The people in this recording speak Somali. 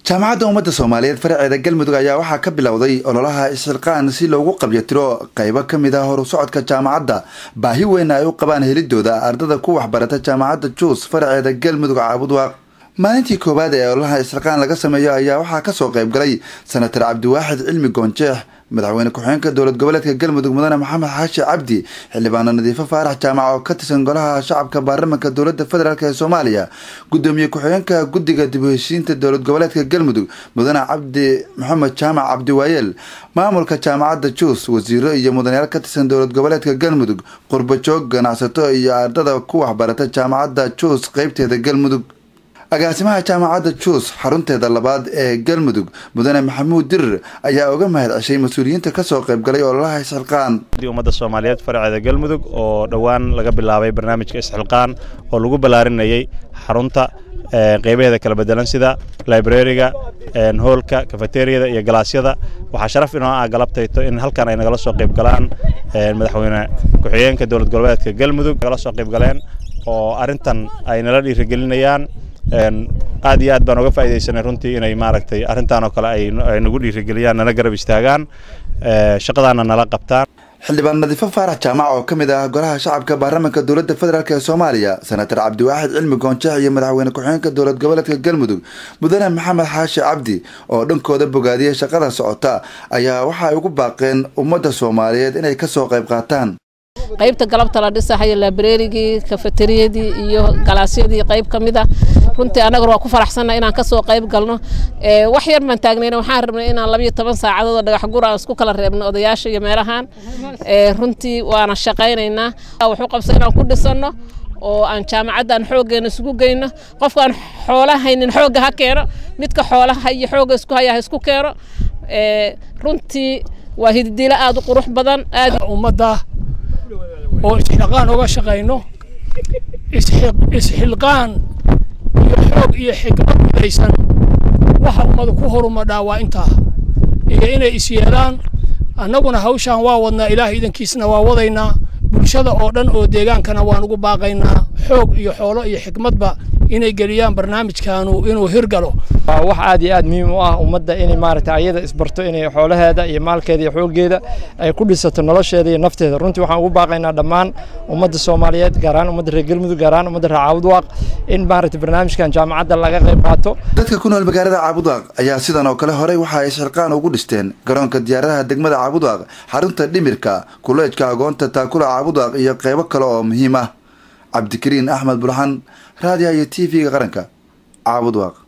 jaamacadda ummadda soomaaliyeed faraceeda galmudug ayaa waxaa ka bilowday ololaha isxilqaan si loogu qabyatiro qaybo ka mid ah horu socodka jaamacadda baahi weyn ay u qabaan helidooda ardada ku waxbarata jaamacadda juus faraceeda galmudug caabudwaaq maalintii koowaad ee ololaha isxilqaan laga sameeyo ayaa waxaa kasoo qayb galay senatar cabdiwaaxid cilmi goonjeex madaxweyne ku-xigeenka dowlad goboleedka galmudug mudane maxamed xaashi cabdi xildhibaano nadiifo faarax jaamac oo ka tirsan golaha shacabka baarlamanka dowlada federaalk ee soomaaliya gudoomiye ku-xigeenka guddiga dib u heshiinta dowlad goboleedka galmudug mudane cabdi maxamed jaamac cabdiwaayeel maamulka jaamacadda juus wasiiro iyo mudanayaal ka tirsan dowlad goboleedka galmudug qurbajoog ganacsato iyo ardada ku waxbarata jaamacadda juus qeybteeda galmudug agaasimaha jaamacadda juus xarunteeda labaad ee galmudug mudane maxamuud dirir ayaa uga mahad ceshay mas-uuliyiinta kasoo qaybgalay ololaha isxilqaan ummadda soomaaliyeed faraceeda galmudug oo dhowaan laga bilaabay barnaamijka isxilqaan oo lagu ballaarinayay xarunta qeybaheeda kala bedelan sida librariga hoolka kafeteriyada iyo galaasyada waxaa sharaf inoo ah galabtayto in halkan ay nagala soo qayb galaan madaxweyne ku-xigeenka dowlad goboleedka galmudug nagala soo qayb galeen oo arrintan ay nala dhiirigelinayaan aad iyo aad baan uga faaidaysanay runtii inay maaragtay arrintan oo kale ay nagu dhiirigeliyaan nala garab istaagaan shaqadaana nala qabtaan xildhibaan nadiifo faarax jaamac oo ka mid ah golaha shacabka baarlamanka dowladda federaalk ee soomaaliya senatar cabdiwaaxid cilmi goonjeex iyo madaxweyne ku-xigeenka dowlad goboleedka galmudug mudane maxamed xaashi cabdi oo dhankooda bogaadiyay shaqada socota ayaa waxa ay ugu baaqeen ummadda soomaaliyeed inay kasoo qayb qaataan qaybta galabta la dhisahayo labrerigii kafeteriyadii iyo galaasyadii qayb ka mid a runtii annaguna waa ku faraxsanna inaan kasoo qayb galno wax yar baan taagnayna waxaan rabnay inaan labayo toban saacadood oo dhagax gur aan isku kala reebno odayaasha iyo meelahan runtii waana shaqaynaynaa wuxuu qabsa inaan ku dhisanno oo aan jaamacaddan xooggeena isugu geyno qofkaan xoola haynin xoogga ha keeno midka xoolaha iyo xoogga isku haya ha isku keeno runtii waa hididilo aada u qurux badan aad ummadda oo isxilqaan uga shaqayno isxilqaan iyo xoog iyo xikmad midaysan waxa ummadu ku horumadhaa waa intaa iyo inay is yeelaan annaguna hawshaan waa wadnaa ilaahay idankiisna waa wadaynaa bulshada oo dhan oo deegaankana waan ugu baaqaynaa xoog iyo xoolo iyo xikmadba inay geliyaan barnaamijkaanu inuu hirgalo waa wax aad iyo aad muhiim u ah ummadda inay maaragtay ayada isbarto inay xoolaheeda iyo maalkeeda iyo xooggeeda ay ku dhisato nolosheeda iyo nafteeda runtii waxaan ugu baaqaynaa dhammaan ummadda soomaaliyeed gaar ahaan ummadda reer galmudug gaar ahaan ummadda reer caabudwaaq in maaragtay barnaamijkan jaamacadda laga qayb qaato dadka ku nool magaalada caabudwaaq ayaa sidan oo kale horey waxa ay isxilqaan ugu dhisteen garoonka diyaaradaha degmada caabudwaaq xarunta dhimirka kuleejka agoonta taakula caabudwaaq iyo qaybo kale oo muhiim ah cabdikariin axmed bulxan raadiyaha iyo t v-ga qaranka caabudwaaq